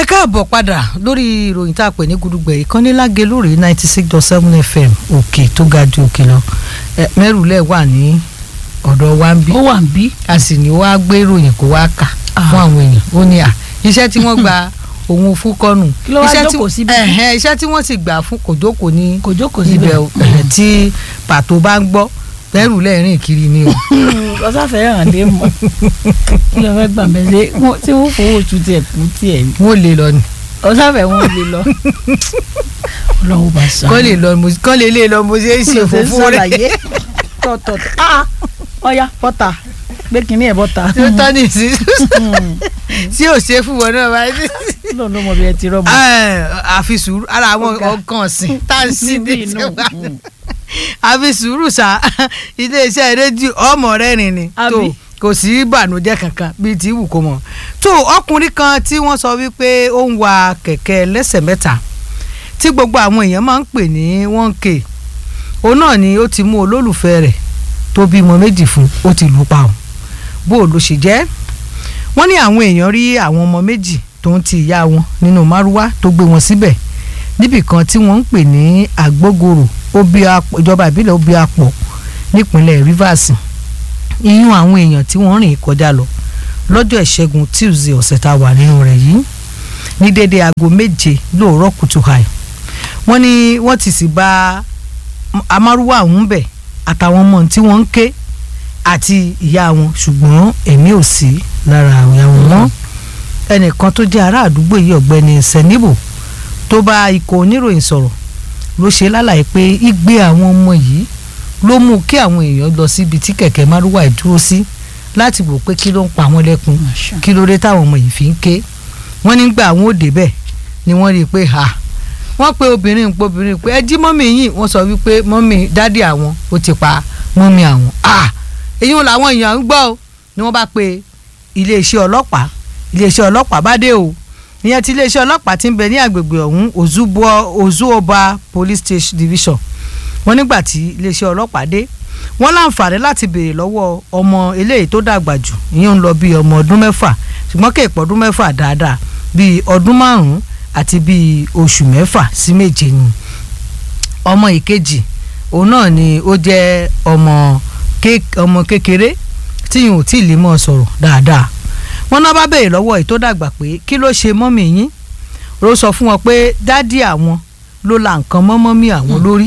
ẹ káàbọ̀ padà lórí ìròyìn tá a pè ní gudugbẹ̀ ìkànnì lágé lórí ninety six dot seven fm òkè tó ga ju òkè lọ ẹ mẹ́rùlẹ̀ wà ní ọ̀dọ̀ wa ń bí ó wà ń bí. a sì ní wàá gbé ìròyìn kó wàá kà fún àwọn èèyàn ó ní à iṣẹ́ tí wọ́n gba òun fún kọ́nù Kí ló wá iṣẹ́ tí- jókòó síbí? ẹ̀hẹ́n, iṣẹ́ tí wọ́n sì gbà fún kò jókòó ní kò jókòó ibẹ̀ síbẹ̀ o ẹ̀hẹ́n, tí pàtó bá ń gbọ́ mẹ́rùlẹ̀ rìn kiri ni o ọ̀sáfẹ́ hàn dé mọ́ kí ló fẹ́ gbà mẹ́sẹ̀ tí wọ́n fowó oṣù tiẹ̀ kú tiẹ̀ ni wọ́n lè lọ ni ọ̀sáfẹ́ wọn lè lọ ọlọ́wọ́ bá sọ kọ́ lè lọ mo kọ́ lè lè lọ mo ṣe é ṣe fúnfún rẹ̀ tọ̀tọ̀ ọ̀ya bọ́tà gbé kínní ẹ̀ bọ́tà tí ó tọ́ ní sí tí ò ṣe fún wọn náà báyìí. lọ́nà ló mọ bí ẹ ti rọ́ọ̀mù. àfi sùúrù ara àwọn Ọ̀gá. ọkàn ọ̀sìn tá à ń sí ní Níbí inú. ìṣẹ̀wá àfi sùúrù sá iléeṣẹ́ rédíò ọmọ rẹ̀ rìn ni tó Àbí? kò sí ìbànújẹ́ kankan bíi ti wù kó mọ̀ tó ọkùnrin kan tí wọ́n sọ wípé ó ń wa kẹ̀kẹ́ lẹ́sẹ̀ mẹ́ta tí gbogbo àwọn èèyàn máa ń pè ní one k òun náà ni ó ti mú olólùfẹ́ rẹ̀ tó bímọ méjì fún ó ti lù ú pa ọ́ bó o ló ṣe jẹ́ wọ́n ní àwọn èèyàn rí àwọn ọmọ méjì tó ń ti ìyá wọn nínú márúwá tó gbé wọn síbẹ̀ níbì kan tí wọ́n ń pè ní àgbógoro Obiapo- ìjọba ìbílẹ̀ Obiapo nípínlẹ̀ Rivers iyún àwọn èèyàn tí wọ́n rìn kọjá lọ lọ́jọ́ ìṣẹ́gun Tuesday ọ̀sẹ̀ tá a wà nínú rẹ̀ yìí ní dédé aago méje lóòrọ̀ kùtù hàì wọ́n ní wọ́n ti sì bá amárúwá ọ̀hún bẹ̀ àtàwọn ọmọ tí wọ́n ń ké àti ìyá wọn ṣùgbọ́n ẹ̀mí ò sí lára àwọn àwọn mọ́ ẹnìkan tó jẹ́ ará àdúgbò yìí ọ̀gbẹ́ni sẹ́níbù tó bá ikọ̀ oníròyìn sọ̀rọ̀ ló ṣe lálàyé pé igbe àwọn ọmọ yìí ló mú kí àwọn èèyàn lọ síbi tí kẹ̀kẹ́ márúwá ẹ̀ dúró sí láti wò pé kí ló ń pa wọ́n lẹ́kùn kí ló dé táwọn ọmọ yìí fi ń ké wọ́n nígbà àwọn ò débẹ̀ ni wọ́n rí i pé ha wọ́n pe obìnrin ń pe obìnrin pé ẹ jí mọ́mì yìí wọ́n sọ wípé mọ́mì dádì àwọn ó ti pa mọ́mì àwọn ah èyí wọn làwọn èèyàn ń gbọ́ o ni wọ́n bá pe iléeṣẹ́ ọlọ́pàá iléeṣẹ́ ọlọ́pàá bá dé o ìyẹn tí iléeṣẹ́ ọlọ́pàá ti ń bẹ ní àgbègbè ọ̀hún Ozugbo Ozuoba Police Station Division wọ́n nígbà tí iléeṣẹ́ ọlọ́pàá dé wọ́n láǹfààní láti béèrè lọ́wọ́ ọmọ eléyìí tó dàgbà jù ìyẹn ń lọ bíi ọmọ ọdún mẹ́fà ṣùgbọ́n kéèpọ̀ ọdún mẹ́fà dáadáa bíi ọdún márùn-ún àti bíi oṣù mẹ́fà sí méje ni ọmọ ìkejì òun náà ni ó jẹ́ ọmọ ké- ọmọ kékeré tí yìí ò tí ì lè mọ̀ sọ̀rọ̀ dáadáa wọ́n náà bá béèrè lọ́wọ́ èyí tó dàgbà pé kí ló ṣe mọ́mì yín ló sọ fún wọn pé dádì àwọn ló la nǹkan mọ́ mọ́mì àwọn lórí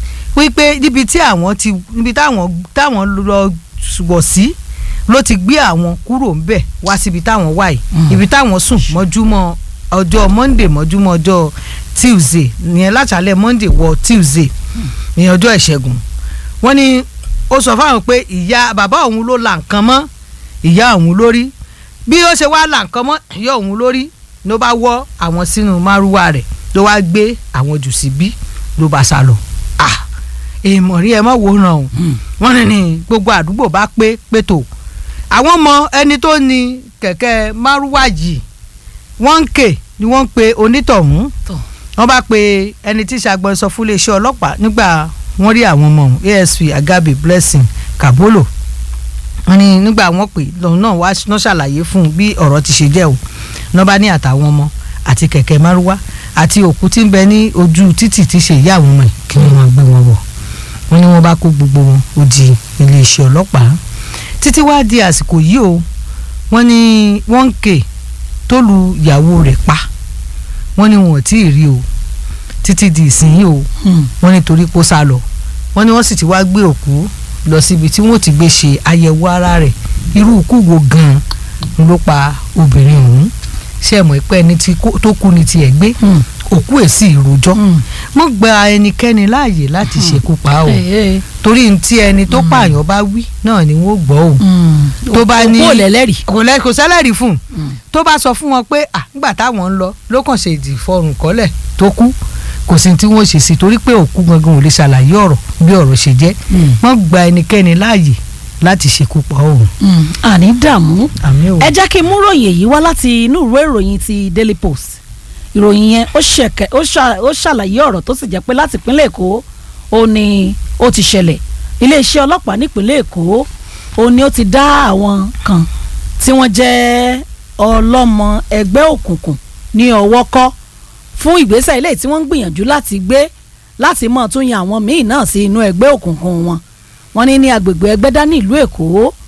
wípé níbi tí àwọn ti níbi táwọn táwọn lọ wọ̀ sí ló ti gbé àwọn kúrò ńbẹ̀ wá síbi táwọn wà yìí ibi táwọn sùn mọ́júmọ́ ọjọ́ monday mọ́júmọ́ ọjọ́ tuesday ìyẹn látàlẹ́ monday wọ tuesday ìyẹn ọjọ́ ìṣẹ́gun wọ́n ní ó sọ fáwọn pé ìyá bàbá òun ló la nǹkan mọ́ ìyá òun lórí bí ó ṣe wá la nǹkan mọ́ ìyá òun lórí ló bá wọ́ àwọn sínú márúwá rẹ̀ ló wá gbé àwọn jù síbí ló bá sá lọ ah èèmọ̀ rí ẹ mọ̀ wòran o wọ́n ní ní gbogbo àdúgbò bá pé pétò àwọn mọ ẹni tó ní kẹ̀kẹ́ márúwá yìí wọ́n ń kè ni wọ́n ń pe onítọ̀hún Tọ̀. wọ́n bá pe ẹni tí ṣàgbọ́nsọ fún iléeṣẹ́ ọlọ́pàá nígbà wọ́n rí àwọn ọmọ ọ̀hún asp agabe blessing kabolo wọ́n ní nígbà wọ́n pè lọ́hún náà wá náà ṣàlàyé fún un bí ọ̀rọ̀ ti ṣe jẹ́ o náà bá ní àtàwọn ọmọ àti kẹ̀kẹ́ márúwá àti òkú tí ń bẹ ní ojú títì tí ṣe ìyá àwọn ọmọ yìí kí wọ́n máa gbé wọn wọ̀ wọ́n ní wọ́n bá kó gbogbo wọn ó di iléeṣẹ́ ọlọ́pàá títí wá di àsìkò yìí o wọ́n ní wọ́n ń ké tó lu ìyàwó rẹ̀ pa wọ́n ní wọn ò tí ì rí o títí di ìsinyìí o wọ́n ní torí kó sá lọ wọ́n ní wọ́n sì ti wá gbé òkú lọ síbi tí wọ́n ti gbé ṣe àyẹ̀wò ara rẹ̀ irú ikú wo gan-an ló pa obìnrin ọ̀hún ṣé ẹ mọ̀ pé ẹni tí kó- tó kú ni tiẹ̀ gbé òkú ẹ̀ sì rojọ́ mọ́ gba ẹnikẹ́ni láàyè láti ṣekú pa o torí ní tí ẹni tó pààyàn bá wí náà ni wọ́n gbọ́ o tó bá ní kó lẹ́lẹ́rìí. kò lẹ kò sẹ́lẹ̀rì fún un tó bá sọ fún wọn pé à nígbà táwọn ń lọ ló kàn ṣe ìdìfọrùn kọ́lẹ̀ tó kú kò sí tí wọ́n ṣe sí torí pé òkú gangan ò lè ṣàlàyé ọ̀rọ̀ bí ọ̀rọ̀ ṣe jẹ́ wọ́n gba ẹnikẹ́ni láàyè láti ṣekú pa òun. àní dààmú àmì ò ẹ jẹ́ kí n mú ròyìn èyí wá láti inú ìwé ìròyìn ti Daily Post ìròyìn yẹn ó ṣẹ̀kẹ́ ó ṣà- ó ṣàlàyé ọ̀rọ̀ tó sì jẹ́ pé láti ìpínlẹ̀ Èkó ó ní ó ti ṣẹlẹ̀ iléeṣẹ́ ọlọ́pàá nípínlẹ̀ Èkó ó ní ó ti dá àwọn kan tí wọ́n jẹ́ ọlọ́mọ ẹgbẹ́ òkùnkùn ní ọwọ́ kọ́ fún ìgbésẹ̀ ilé tí wọ́n ń gbìyànjú láti gbé láti mọ̀ tún yan àwọn míì náà sí inú ẹgbẹ́ òkùnkùn wọn wọ́n ní ní agbègbè ẹgbẹ́dá ní ìlú èkó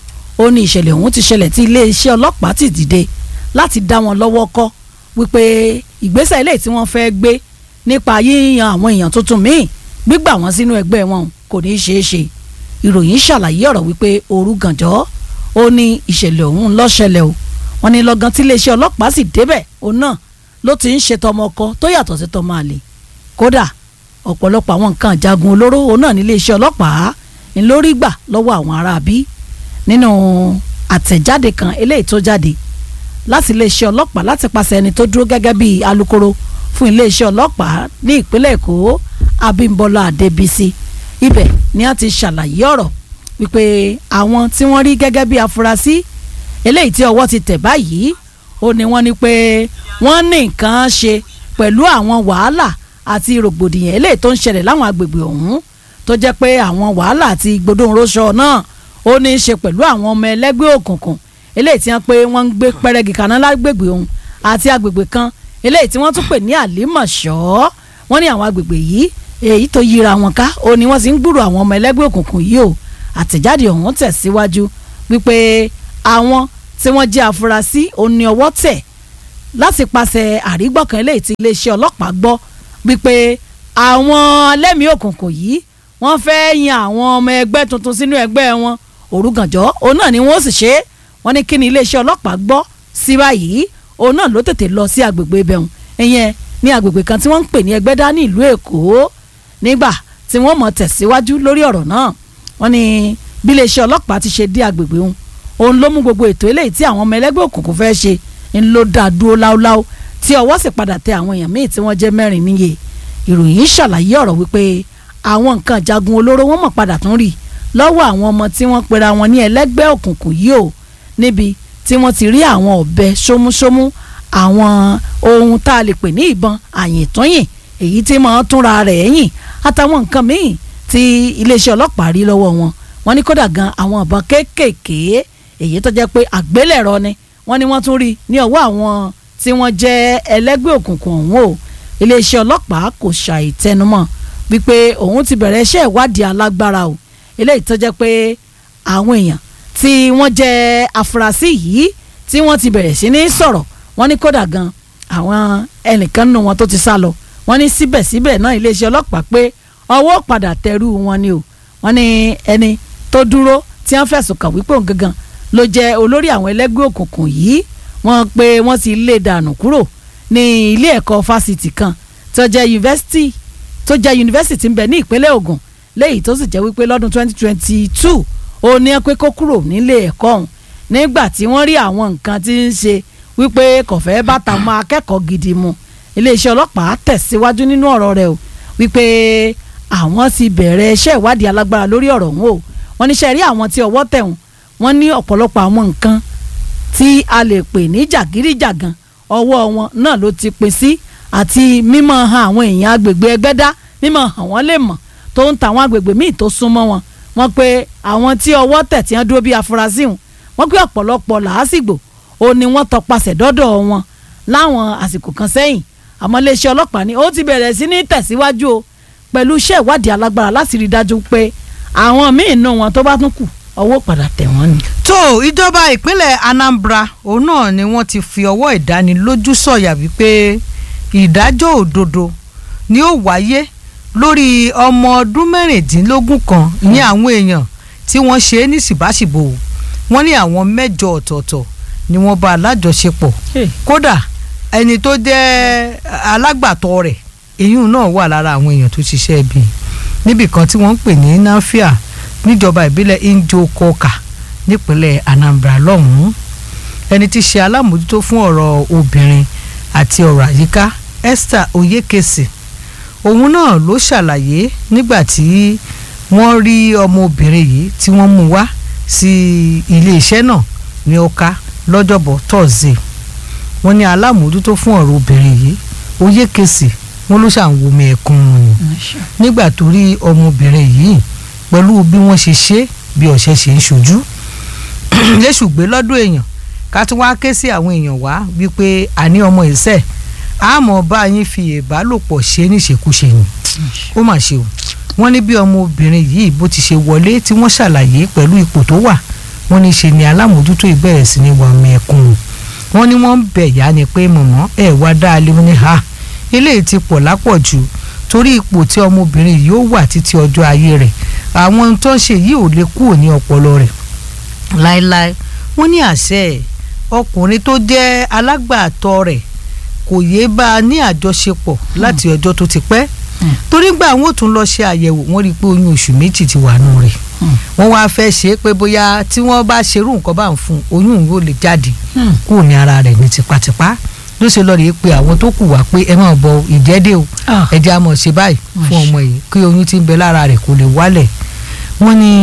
ó ní ìṣẹ̀lẹ̀ ọ̀hún ti ṣẹlẹ̀ tí iléeṣẹ́ ọlọ́pàá ti dìde láti dá wọn lọ́wọ́ kọ́ wípé ìgbésẹ̀ ilé tí wọ́n fẹ́ gbé nípa yíyan àwọn èèyàn tuntun míì gbígbà wọn sínú ẹgbẹ́ wọn kò ní í ṣeé ṣe ìròyìn ṣàlàyé ọ̀rọ̀ wípé òru gànjọ́ ó ní ìṣẹ̀lẹ̀ ọ̀hún ló ṣẹlẹ̀ o wọ́n ní lọ́gán tí iléeṣẹ́ ọlọ́pàá sì débẹ̀ òun náà ló ti ń ṣe tọmọ ọkọ tó yàtọ̀ sí tọmọ àlè kódà ọ̀pọ̀lọpọ̀ àwọn nǹkan ìjagun olóró òun náà ní iléeṣẹ́ ọlọ́pàá ń lórí gbà lọ́wọ́ àwọn aráabí nínú àtẹ̀jáde kan eléyìí tó jáde láti iléeṣẹ́ ọlọ́pàá láti pàṣẹ ẹni tó dúró gẹ́gẹ́ bí alukoro fún iléeṣẹ́ ọlọ́pàá ní ìpínlẹ̀ èkó abímbọ́lá adébísí ibẹ̀ ni a ti ṣàlàyé ọ̀rọ̀ wípé àwọn tí wọ́n rí gẹ́gẹ́ bí afurasí eléyìí tí ọwọ́ ti tẹ̀ báyìí ó ní wọ́n ní pé wọ́n ní nǹkan ṣe pẹ̀lú àwọn wàhálà àti rògbòdìyàn eléyìí tó ń ṣẹlẹ̀ láwọn agbègbè ọ̀hún tó jẹ́ pé àwọn wàhálà àti gbódòǹróṣọ náà ó ní í ṣe pẹ̀lú àwọn ọmọ ẹlẹ́gbẹ́ òkùnkùn eléyìí tí wọ́n pé wọ́n ń gbé pẹ́rẹ́gì kaná lágbègbè ọ̀hún àti agbègbè kan eléyìí tí wọ́n tún pè ní àlímọ̀ṣọ́ wọ́n ní àwọn agbègbè yìí èyí tó yíra wọn ká ó ní wọ́n sì ń gbúrò àwọn ọmọ ẹlẹ́gbẹ́ òkùnkùn yìí o àtẹ̀jáde ọ̀hún tẹ̀síwájú wípé àwọn tí wọ́n jẹ́ afurasí òní ọwọ́ tẹ̀ láti pàṣẹ àrígbọ̀kàn eléyìí tí iléeṣẹ́ ọlọ́pàá gbọ́ wípé àwọn alẹ́mìí òkùnkùn yìí wọ́n fẹ́ yan àwọn ọmọ ẹgbẹ́ tuntun sínú ẹgbẹ́ wọn òrugànjọ́ òun náà ni wọ́n sì ṣe é wọ́n ní kí ni iléeṣẹ́ ọlọ́pàá gbọ́ sí báyìí òun náà ló tètè lọ sí agbègbè ibẹ̀hùn ìyẹn ní agbègbè kan tí wọ́n ń pè ní ẹgbẹ́dá ní ìlú èkó nígbà tí wọ́n mọ̀ tẹ̀síwájú lórí ọ̀rọ̀ náà wọ́n ní bí iléeṣẹ́ ọlọ́pàá ti ṣe dé agbègbè òun òun ló mú gbogbo ètò eléyìí tí àwọn ọmọ ẹlẹ́gbẹ́ òkùnkùn fẹ́ ṣe ń ló dá dúró láúláú tí ọwọ́ sì padà tẹ àwọn èèyàn míì tí wọ́n jẹ́ mẹ́rin níye ìròyìn ṣàlàyé ọ̀rọ̀ wípé àwọn nǹkan jagun olóró wọ́n mọ̀ padà tún rí lọ́wọ́ àwọn ọmọ tí wọ́n pera wọn ní ẹlẹ́gbẹ́ òkùnkùn yìí o níbi tí wọ́n ti rí àwọn ọ̀bẹ ṣómúṣómú àwọn ohun tá a lè pè ní ìbọn àyìntúnyìn èyí tí máa túnra rẹ̀ yìn àtàwọn nǹkan míì tí iléeṣẹ́ ọlọ́pàá rí lọ́wọ́ wọn wọ́n ní kódà gan àwọn ìbọn kéékèèké èyí tó jẹ́ pé àgbélẹ̀rọ ni wọ́n ní wọ́n tún rí ní ọwọ́ àwọn tí wọ́n jẹ́ ẹlẹ́gbẹ́ òkùnkùn ọ̀hún o iléeṣẹ́ ọlọ́pàá kò ṣàì tẹnumọ́ wípé òun ti bẹ̀rẹ̀ iṣẹ́ ìwádìí alágbára o eléyìí tó jẹ́ pé àwọn èèyàn tí wọ́n jẹ́ afurasí yìí tí wọ́n ti bẹ̀rẹ̀ sí ní sọ̀rọ̀ wọ́n ní kódà gan àwọn ẹnìkan nù wọn tó ti sá lọ wọ́n ní síbẹ̀síbẹ̀ náà iléeṣẹ́ ọlọ́pàá pé ọwọ́ padà tẹrú wọn ni o wọ́n ní ẹni tó dúró tí wọ́n fẹ̀sùn kàn wípé òun gangan ló jẹ́ olórí àwọn ẹlẹ́gbẹ́ òkùnkùn yìí wọ́n pé wọ́n ti lé dànù kúrò ní ilé ẹ̀kọ́ fásitì kan tó jẹ́ yunifásitì tó jẹ́ yunifásitì ń bẹ ní ìpínlẹ̀ Ògùn léyìí tó sì jẹ́ wípé lọ́dún 2022 ó ní ẹ pé kó kúrò nílé ẹ̀kọ́ ọ̀hún nígbà tí wọ́n rí àwọn nǹkan tí ń ṣe wípé kò fẹ́ bàtà mọ́ akẹ́kọ̀ọ́ gidi mu iléeṣẹ́ ọlọ́pàá tẹ̀síwájú nínú ọ̀rọ̀ rẹ̀ o wípé àwọn ti bẹ̀rẹ̀ iṣẹ́ ìwádìí alágbára lórí ọ̀rọ̀ ọ̀hún o wọ́n níṣẹ́ rí àwọn tí ọwọ́ tẹ̀ wọ́n wọ́n ní ọ̀pọ̀lọpọ̀ àwọn nǹkan tí a lè pè ní jàgídíjàgan ọwọ́ wọn náà ló ti pín sí àti mímọ̀ hàn àwọn èèyàn agbègbè ẹgbẹ́dá mímọ̀ hàn wọ́n lè mọ̀ tó ń ta àwọn agbègbè míì tó súnmọ́ wọn wọ́n pé àwọn tí ọwọ́ tẹ̀ tí wọ́n dúró bí afurasí wọn wọ́n pé ọ̀pọ̀lọpọ̀ làásìgbò ó ní wọ́n tọpasẹ̀ dọ́dọ̀ wọn láwọn àsìkò kan sẹ́yìn àmọ́ iléeṣẹ́ ọlọ́pàá ni ó ti bẹ̀rẹ̀ sí ní tẹ̀síwájú o pẹ̀lú iṣẹ́ ìwádìí alágbára láti rí i dájú pé àwọn míì nù wọn tó bá tún kù ọwọ́ padà tẹ̀ wọ́n ni. tó ìjọba ìpínlẹ̀ Anambra òun náà ni wọ́n ti fi ọwọ́ ìdánilójú sọ̀yà wípé ìdájọ́ òdodo ni ó wáyé lórí ọmọ ọdún mẹ́rìndínlógún kan ní àwọn èèyàn tí wọ́n ṣe é ní ṣìbáṣìbò wọ́n ní àwọn mẹ́jọ ọ̀tọ̀ọ̀tọ̀ ni wọ́n bá alájọṣepọ̀ kódà ẹni tó jẹ́ alágbàtọ́ rẹ̀ èyún náà wà lára àwọn èèyàn tó ṣiṣẹ́ ibi níbì kan tí wọ́n ń pè ní nafia níjọba ìbílẹ̀ Njokoka nípínlẹ̀ Anambra lọ́hùn-ún ẹni tí ṣe alámòjútó fún ọ̀rọ̀ obìnrin àti ọ̀rọ̀ àyíká Esther Oyekesi òun náà ló ṣàlàyé nígbà tí wọ́n rí ọmọbìnrin yìí tí wọ́n mú wá sí iléeṣẹ́ náà ní ọ̀ka lọ́jọ́bọ̀ tọ́sídẹ̀ẹ́ wọ́n ní alámòjútó fún ọ̀rọ̀ obìnrin yìí Oyekesi wọ́n ló ṣàǹwòmí ẹ̀kún nígbà tó rí ọmọbìnrin yìí pẹ̀lú bí wọ́n ṣe ṣe bí ọ̀ṣẹ́ ṣe ń ṣojú léṣù gbé lọ́dún èèyàn ká tún wá ké sí àwọn èèyàn wá wípé àní ọmọ ìṣẹ́ àmọ́ bá yín fi ìbálòpọ̀ ṣe níṣekúṣe ni ó mà ṣe o wọ́n ní bí ọmọbìnrin yìí bó ti ṣe wọlé tí wọ́n ṣàlàyé pẹ̀lú ipò tó wà wọ́n ní ṣe ni alámòójútó ìbẹ̀rẹ̀ sí ni wà mẹ́kùn wọ́n ní wọ́n ń bẹ̀ yá ni pé mọ̀mọ́ ẹ̀ wá dá a lé wọn ní ha eléyìí ti pọ̀ lápọ̀jù torí ipò tí ọmọbìnrin yìí ó wà títí ọjọ́ ayé rẹ̀ àwọn ohun tó ń ṣe yìí ò lè kúrò ní ọpọlọ rẹ̀ láéláé wọ́n ní àṣẹ ọkùnrin tó jẹ́ alágbàtọ́ rẹ̀ kò yéé bá a ní àjọṣepọ̀ láti ọjọ́ tó ti pẹ́ torí gbà wọn ò tún lọ ṣe àyẹ̀wò wọ́n rí i pé oyún oṣù méjì ti wà nù rẹ̀ wọ́n wá fẹ́ ṣe é pé bóyá tí wọ́n bá ṣerú nǹkan bá ń fún oyún yóò lè jáde kúrò ní ara rẹ̀ ní tipátipá ló ṣe lọ rèé pé àwọn tó kù wá pé ẹ máa bọ ìjẹ́dẹ́ o ẹ jẹ́ àmọ̀ ṣe báyìí fún ọmọ yìí kí oyún tí ń bẹ lára rẹ̀ kò lè wálẹ̀ wọ́n ní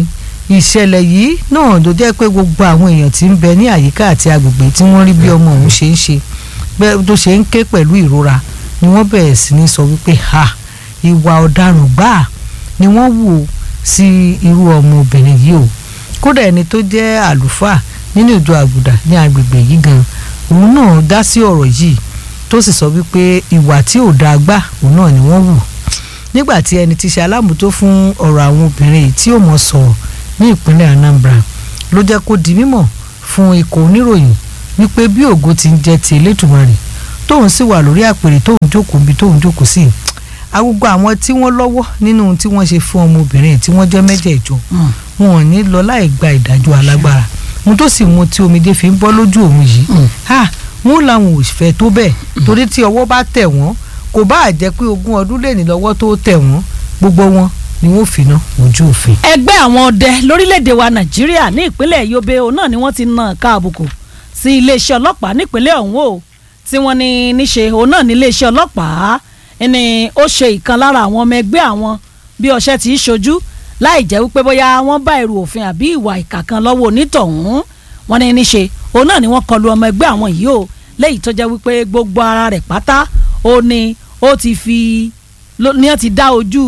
ìṣẹ̀lẹ̀ yìí náà ló jẹ́ pé gbogbo àwọn èèyàn tí ń bẹ ní àyíká àti agbègbè tí wọ́n rí bí ọmọ òun ṣe ń ṣe tó ṣe ń ké pẹ̀lú ìrora ni wọ́n bẹ̀rẹ̀ sí ní sọ wípé ha ìwà ọ̀daràn gbáà ni wọ́n wò sí irú ọmọbìnrin yìí o kódà ẹni tó jẹ́ àlùfáà nínú ìjọ àgùdà ní agbègbè yìí gan òun náà dá sí ọ̀rọ̀ yìí tó sì sọ wípé ìwà tí ò dáa gbà òun náà ni wọ́n wù nígbà tí ẹni tí ṣe alámòótó fún ọ̀rọ̀ àwọn obìnrin yìí tí ò mọ̀ sọ̀rọ̀ ní ìpínlẹ̀ Anambra ló jẹ́ kó di mímọ̀ fún ikọ̀ oníròyìn wípé bí ògo ti ń jẹ́ ti Elédùmarè tóun sì wà lórí àpèrè tóun jókòó bí tóun jókòó sí agbègbè àwọn tí wọ́n lọ́wọ́ nínú ohun tí wọ́n ṣe fún ọmọbìnrin tí wọ́n jẹ́ mẹ́jẹ̀ẹ̀jọ wọn ò ní lọ láì gba ìdájọ́ alágbára mo tó sì mu tí omijé fi ń bọ́ lójú òun yìí ha wọn làwọn ò fẹ́ tó bẹ́ẹ̀ torí tí ọwọ́ bá tẹ̀ wọ́n kò bá jẹ́ pé ogún ọdún lè ní lọ́wọ́ tó tẹ̀ wọ́n gbogbo wọn ni wọ́n fi ná ojú òfin. ẹgbẹ́ àwọn ọdẹ lórílẹ̀‐èdè wa nàìjíríà ní ìpínlẹ̀ yobe òun náà ni wọ́n ti na ká àbùkù sí iléeṣẹ́ ọlọ́pàá nípínlẹ̀ ọ̀hún o tí wọ́n ní níṣe òun náà ní iléeṣẹ́ ọlọ́pàá ni ó ṣe ìkan lára àwọn ọmọ ẹgbẹ́ àwọn bí ọṣẹ tí í ṣojú láì jẹ́ wípé bóyá wọ́n bá èrò òfin àbí ìwà ìkà kan lọ́wọ́ onítọ̀hún wọ́n ní níṣe òun náà ni wọ́n kọlu ọmọ ẹgbẹ́ àwọn yìí o léyìí tó jẹ́ wípé gbogbo ara rẹ̀ pátá ó ní ó ti fi ní ó ti dá ojú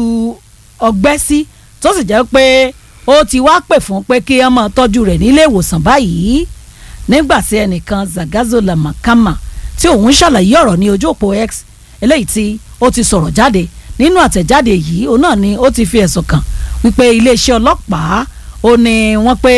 ọgbẹ́ sí tó sì jẹ́ pé ó ti wá pè fún pé kí wọ́n máa tọ́jú rẹ̀ nílé ìwòsàn báyìí nígbà tí ẹnìkan Zagazola Makama tí òun ṣàlàyé ọ̀rọ̀ ní ojú òpó X eléyìí tí ó ti sọ̀rọ̀ jáde nínú àtẹ̀jáde yìí òun náà ni ó ti fi ẹ̀sùn kàn wípé iléeṣẹ́ ọlọ́pàá ó ní wọ́n pé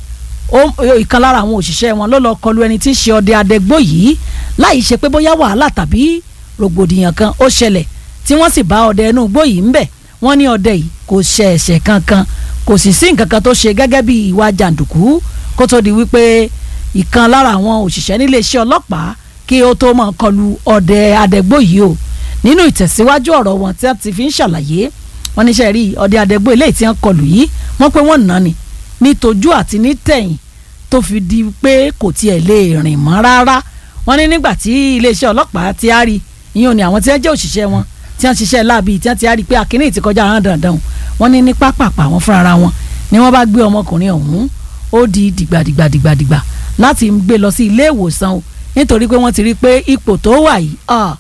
ìkan lára àwọn òṣìṣẹ́ wọn ló lọ kọlu ẹni tí í ṣe ọdẹ adẹgbó yìí láì ṣe pé bóyá wàhálà tàbí rògbòdìyàn kan ó ṣẹlẹ̀ tí wọ́n sì bá ọdẹ inú igbó yìí ń bẹ̀ wọ́n ní ọdẹ yìí kò ṣe ẹ̀ṣẹ̀ kankan kò sì sí nǹkan kan tó ṣe gẹ́gẹ́ bí ìwà jàǹdùkú kó tó di wípé ìkan lára àwọn òṣìṣẹ́ níléeṣẹ́ ọlọ́pàá kí ó tó máa kọlu ọdẹ adẹgbó yìí o nínú ìtẹ̀síwájú ọ̀rọ̀ wọn tí wọ́n ti fi ń ṣàlàyé wọ́n níṣẹ́ rí ọdẹ adẹgbó eléyìí tí wọ́n kọlù yìí wọ́n pé wọ́n nà ni ní tójú àti ní tẹ̀yìn tó fi di pé kò tiẹ̀ lè rìn mọ́ rárá wọ́n ní nígbà tí iléeṣẹ́ ọlọ́pàá ti á rí ìyẹn ò ní àwọn tí wọ́n jẹ́ òṣìṣẹ́ wọn tí wọ́n ṣiṣẹ́ láabi tí wọ́n ti á rí pé akínní ti kọjá àwọn dandan wọ́n ní ní pápápá wọn fúnra wọn ni wọ́n bá gbé ọmọkùnrin ọ̀hún ó di dìgbàdìgbàdìgbàdìgbà láti gbé lọ sí ilé ìwòsàn o nítorí pé wọ́n ti rí pé ipò tó wà yìí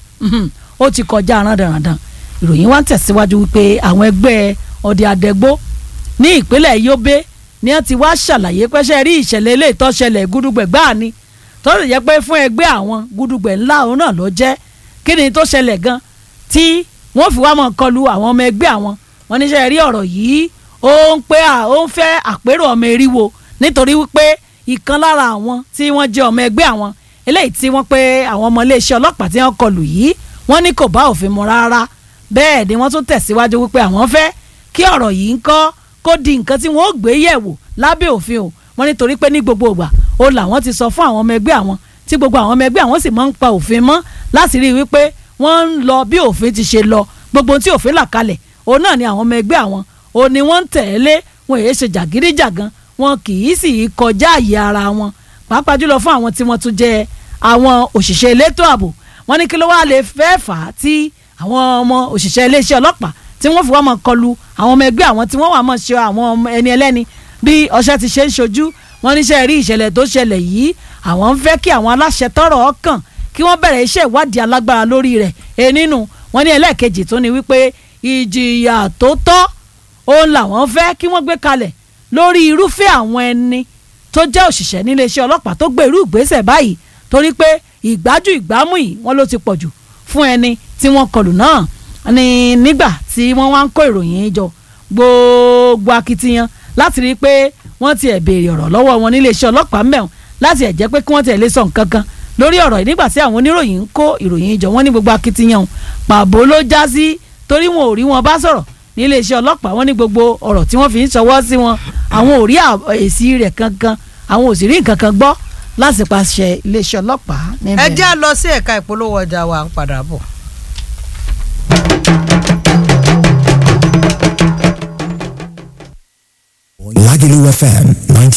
ó ti kọjá àwọn dandan ìròyìn wa ń tẹ̀síwájú wípé àwọn ẹgbẹ́ ọdẹ adẹgbó ní ìpínlẹ̀ Yobe ni wọ́n ti wá ṣàlàyé pẹ́ṣẹ́ rí ìṣẹ̀lẹ̀ ilé ìtọ́ṣẹlẹ̀ gúdúgbẹ̀ gbáà ni tó sì jẹ́ pé fún ẹgbẹ́ àwọn gúdúgbẹ̀ ńlá òun náà ló jẹ́ kí ni tó ṣẹlẹ̀ gan tí wọ́n fi wá mọ̀ kọlu àwọn ọmọ ẹgbẹ́ àwọn wọn níṣẹ́ rí ọ̀rọ̀ yìí ó ń pé ó ń fẹ́ àpérò ọmọ eriwo nítorí wípé ìkan lára àwọn tí wọ́n jẹ́ ọmọ ẹgbẹ́ àwọn eléyìí tí wọ́n pé àwọn ọmọ iléeṣẹ́ ọlọ́pàá tí wọ́n kọlù yìí wọ́n ní kò bá òfin mu rárá bẹ́ẹ̀ ni wọ́n tún tẹ̀síwájú wípé àwọn fẹ́ kí ọ̀rọ̀ yìí ń kọ́ kó di nǹkan tí wọ́n ó gbé yẹ̀wò lábẹ́ òfin o wọ́n nítorí pé ní gbogbo ìgbà ó làwọn ti sọ fún àwọn ọmọ ẹgbẹ́ àwọn tí gbogbo àwọn ọmọ ẹgbẹ́ àwọn sì máa ń pa òfin mọ́ láti rí i wípé wọ́n ń lọ bí òfin ti ṣe lọ gbogbo tí òfin là kalẹ̀ òun náà ni àwọn ọmọ ẹgbẹ́ àwọn ò ní wọ́n ń tẹ̀lé wọn èyí ṣe jàgídíjàgan wọn kì í sì kọjá àyè ara wọn pàápàá jùlọ fún àwọn tí wọ́n tún jẹ́ àwọn òṣìṣẹ́ elétò ààbò wọ́n ní kí ló wá lè fẹ́ fà á tí àwọn ọmọ òṣìṣẹ́ iléeṣẹ́ ọlọ́pàá tí wọ́n fi wá máa kọlu àwọn ọmọ ẹgbẹ́ àwọn tí wọ́n wà máa ṣe àwọn ẹni ẹlẹ́ni bí ọṣẹ ti ṣe ń ṣojú wọ́n níṣẹ́ rí ìṣẹ̀lẹ̀ tó ṣẹlẹ̀ yìí àwọn ń fẹ́ kí àwọn aláṣẹ tọ́rọ̀ ọkàn kí wọ́n bẹ̀rẹ̀ iṣẹ́ ìwádìí alágbára lórí rẹ̀ e nínú wọ́n ní ẹlẹ́ẹ̀kejì tó ní wípé ìjìyà tó tọ́ òun làwọn fẹ́ kí wọ́n gbé kalẹ̀ lórí irúfẹ́ àwọn ẹni tó jẹ́ òṣìṣẹ́ níléeṣẹ́ ọlọ́pàá tó gbé irú ìgbésẹ̀ báyìí torí pé ìgbájú ìgbámú yìí wọ́n ló ti pọ̀ jù fún ẹni tí wọ́n kọlù náà ní nígbà tí wọ́n wá ń kó ìròyìn jọ gbogbo akitiyan láti rí i pé wọ́n ti ẹ̀ béèrè ọ̀rọ̀ lọ́wọ́ wọn nílé iṣẹ́ ọlọ́pàá mẹ́wọ̀n láti ẹ̀ jẹ́ pé kí wọ́n ti ẹ̀ lè sọ nǹkan kan lórí ọ̀rọ̀ yìí nígbà tí àwọn oníròyìn ń kó ìròyìn jọ wọ́n ní gbogbo akitiyan pàbó ló já sí torí wọn ò rí wọn bá sọ̀rọ̀ nílé iṣẹ́ ọlọ́pàá wọ́n ní gbogbo ọ̀rọ̀ tí wọ́n fi ń ṣọwọ́ sí wọn àwọn ò rí èsì rẹ̀ kankan àwọn ò sì rí nǹkan kan gbọ́ láti pàṣẹ iléeṣẹ́ ọlọ́pàá níbẹ̀. ẹ jẹ́ à lọ sí ẹ̀ka ìpolówó ọjà wa ń padà bọ̀. Lagelu FM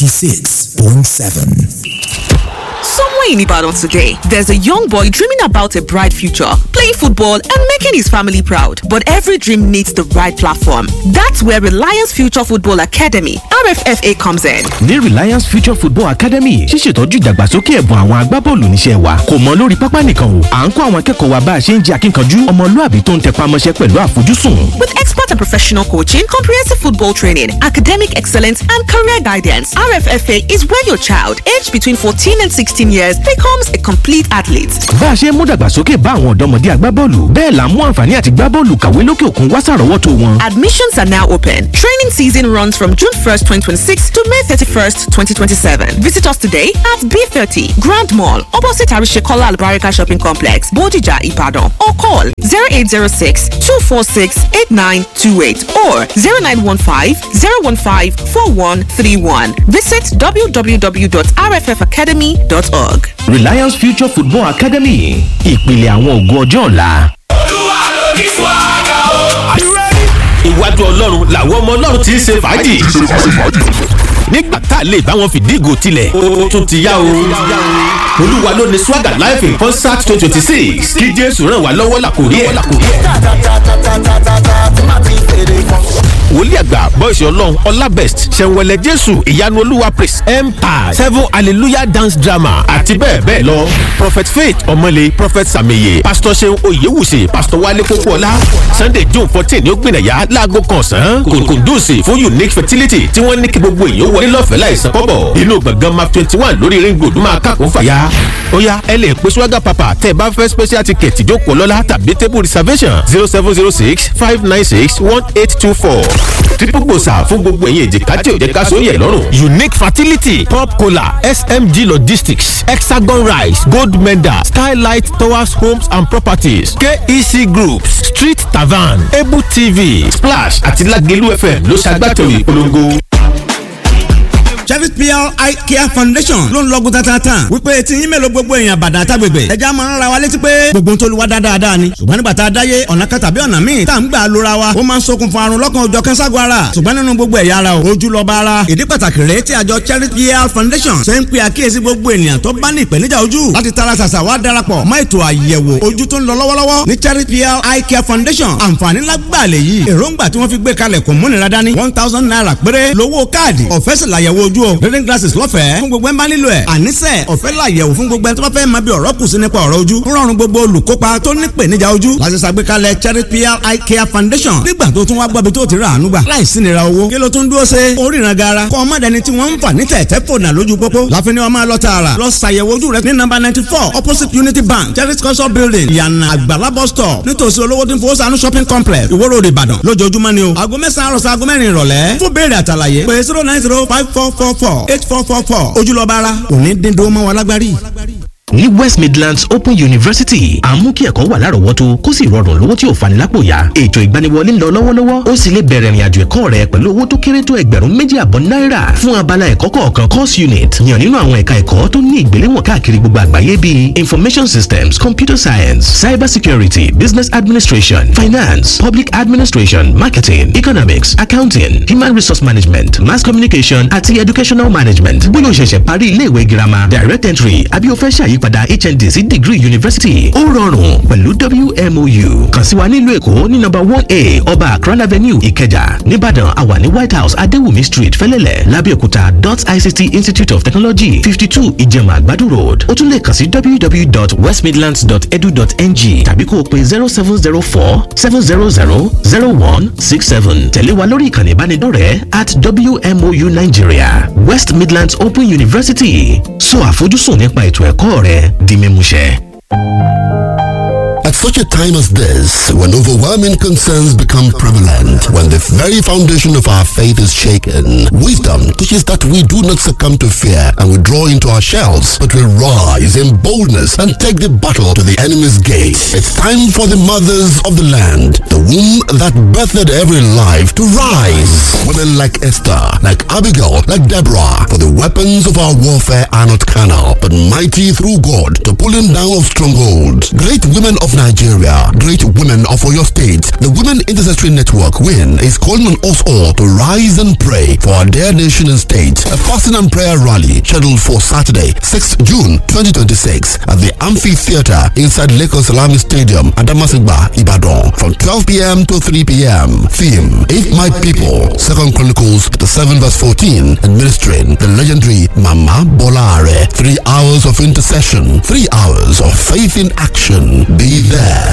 96.7. Somewhere in Ibadan today, there's a young boy dreaming about a bright future, playing football and making his family proud. But every dream needs the right platform. That's where Reliance Future Football Academy, RFFA, comes in. ní Reliance Future Football Academy ṣíṣètọ́jú ìdàgbàsókè ẹ̀bùn àwọn agbábọ́ọ̀lù níṣẹ́ wa kò mọ lórí pápá nìkan o à ń kọ́ àwọn akẹ́kọ̀ọ́ wa bá a ṣe ń jẹ́ akínkanjú ọmọlúàbí tó ń tẹpá mọ́ṣẹ́ pẹ̀lú àfojúsùn. With expert and professional coaching, comprehensive football training, academic excellence, and career guidance, RFFA is where your child, aged between 14 and 16 years, becomes a complete athlete. bá a ṣe ń mú dàgbàsókè bá àwọn ọ̀dọ́mọdé agbábọ́ọ̀lù bẹ́ẹ̀ là ń mú àǹfààní àti gbábọ́ọ̀lù kàwé lókè òkun wá sàrọ́wọ́tó wọn. Admissions are now open. Training season runs from June 1st, 2026 to May 31st, 2027. Visit us today at B30 Grand Mall, opposite Arishekola Albarika Shopping Complex, Bodija, Ibadan, or call 0806 246 8928 or 0915 015 4131. Visit www.rffacademy.org. Reliance Future Football Academy ìpìlẹ̀ àwọn ògo ọjọ́ ọ̀la. iwájú ọlọ́run làwọn ọmọ ọlọ́run ti ń ṣe fàájì. nígbà tá a lè bá wọn fìdí ìgò tilẹ̀ ó tún ti yá o. olúwa ló ní swagger live in concert twenty twenty six kí jésù ràn wá lọ́wọ́ làkòrí ẹ̀. wòlíì àgbà bọ́ìsì ọlọ́run ọlábẹ́st ṣẹ̀wẹ̀lẹ̀ jésù ìyanu olúwa praise empire seven hallelujah dance drama àti bẹ́ẹ̀ bẹ́ẹ̀ lọ. prophet faith ọmọlé prophet sàmìyẹ pastor seun oyewuse pastor wale kókóọlá sunday june fourteen ní ó gbìnàyà láago kan ọ̀sán kòkòndùsì fún unique fertility tí wọ́n ní kí gbogbo èèyàn wọlé lọ́fẹ̀ẹ́ láìsan kọ́bọ̀ inú gbọ̀ngàn map twenty one lórí ring road máa kàkó fàyà. ó yá ẹ lè pe swaga papa tẹ́ ẹ bá fẹ́ special ticket ìjókòó lọ́la tàbí table reservation zero seven zero six five nine six one eight two four triple gbòòsà fún gbogbo ẹ̀yìn èjìká tí ò jẹ́ ká sóyè lọ́rùn. unique fertility pop cola smg logistics hexagon rice gold medal skylight towers homes and properties kec groups street tavern able tv splash àti lagelu fm ló ṣàgbàtọ̀ ìpolongo. Chevy PR Eye Care Foundation ló ń lọ́gùn tatatan wípé tí yín mélòó gbogbo èèyàn bàdà àtàgbègbè ẹja máa ń ra wa létí pé gbogbo ń tolúwa dáadáa ni ṣùgbọ́n nígbà tá a dáyé ọ̀nà kan tàbí ọ̀nà míì tá à ń gbà lóra wa ó máa ń ṣokùnfà àrùn lọ́kàn òjọ̀ kẹ́sàgọ́ ara ṣùgbọ́n nínú gbogbo ẹ̀yà ara ojú lọ́ba ara ìdí pàtàkì rèé tí àjọ Chevy PR Foundation ṣe ń pe àkíyèsí gbogbo ènìyàn tó bá ní ìpèníjà ojú láti tara ṣàṣà wá darapọ̀ mọ́ ètò àyẹ̀wò ojú tó ń lọ lọ́wọ́lọ́wọ́ ní Chevy PR Eye Care Foundation àǹfààní lágbàlẹ̀ yìí èròǹgbà tí wọ́n fi gbé kalẹ̀ kò múnira dání one thousand naira péré lówó káàdì ọ̀fẹ́ sì làyẹ̀wò ojú o reading glasses lọ́fẹ̀ẹ́ fún gbogbo ẹ̀ ń bá nílò ẹ̀ àníṣe ọ̀fẹ́ làyẹ̀wò fún gbogbo ẹ̀ tó bá fẹ́ máa bí ọ̀rọ̀ kù sí nípa ọ̀rọ̀ ojú ń rọrùn gbogbo olùkópa tó ní ìpèníjà ojú láti ṣàgbékalẹ̀ Cherry PR Eye Care Foundation nígbà tó tún wá gbọ́ bí tó ti rà àánú gbà láìsí nira owó kí ló tún dúró ṣe oríran gara kọ́ ọmọ dẹni tí wọ́n ń fà ní tẹ̀tẹ̀ fònà lójú pópó láfin ni wọ́n máa lọ tààrà lọ ṣàyẹ̀wò ojú rẹ ní nọ́mbà ninety four opposite Unity Bank Cherry culture building ìyànà àgbàlá bus stop nítòsí olówó tí ń fowó sànú shopping complex Ìwó Road Ìbàdàn lójoojúmọ́ ni o aago mẹ́sàn-án àròsọ aago mẹ́rin ìrọ̀lẹ́ fún béèrè àtàlàyé pé zero nine zero five four four four eight four four four ojúlọ́ba ara òní dídó mọ́ wa lágbárí ní west midlands open university à ń mú kí ẹ̀kọ́ wà lárọ̀ọ́wọ́tó kó sì rọrùn lówó tí ò fani lápò yá ètò ìgbaniwọlé ń lọ lọ́wọ́lọ́wọ́ ó sì lè bẹ̀rẹ̀ ìrìnàjò ẹ̀kọ́ rẹ pẹ̀lú owó tó kéré tó ẹgbẹ̀rún méjì àbọ̀ náírà fún abala ẹ̀kọ́ kọ̀ọ̀kan course unit yàn nínú àwọn ẹ̀ka ẹ̀kọ́ tó ní ìgbéléwọ̀n káàkiri gbogbo àgbáyé bíi information systems computer science cyber security business administration finance public administration marketing economics accounting human resource management mass communication àti educational management bóyá o ṣẹ̀ṣẹ̀ parí ilé ìwé girama direct entry àbí o fẹ́ ṣàyí àyípadà hnd sí degree university ó rọrùn pẹ̀lú wmou kàn sí wa nílùú èkó ní nọ́mbà one a ọba akran avenue ìkẹjà nìbàdàn àwa ní white house adéwùmí street fẹlẹ́lẹ̀ lábẹ́òkúta dot ict institute of technology fifty two ìjẹ̀mà àgbàdo road ó tún lè kàn sí www.westmidlands.edu.ng tàbí kó o pe zero seven zero four seven zero zero zero one six seven tẹ̀lé wa lórí ìkànnì ìbánidọ́rẹ̀ẹ́ at wmou nigeria west midlands open university sọ àfojúsùn nípa ètò ẹ̀kọ́ rẹ di mímúṣẹ. such a time as this, when overwhelming concerns become prevalent, when the very foundation of our faith is shaken, wisdom teaches that we do not succumb to fear and withdraw into our shells, but we rise in boldness and take the battle to the enemy's gate. It's time for the mothers of the land, the womb that birthed every life, to rise. Women like Esther, like Abigail, like Deborah, for the weapons of our warfare are not carnal, but mighty through God to pulling down of strongholds. Great women of Nigeria, great women of Oyo State, the Women Intercessory Network, WIN, is calling on us all to rise and pray for our dear nation and state. A fasting and prayer rally scheduled for Saturday, 6th June 2026 at the Amphitheater inside Lagos Salami Stadium, Adamasingba, Ibadan, from 12 p.m. to 3 p.m. Theme, If My People, 2nd Chronicles, the 7 verse 14, administering the legendary Mama Bolare. Three hours of intercession, three hours of faith in action. Be there.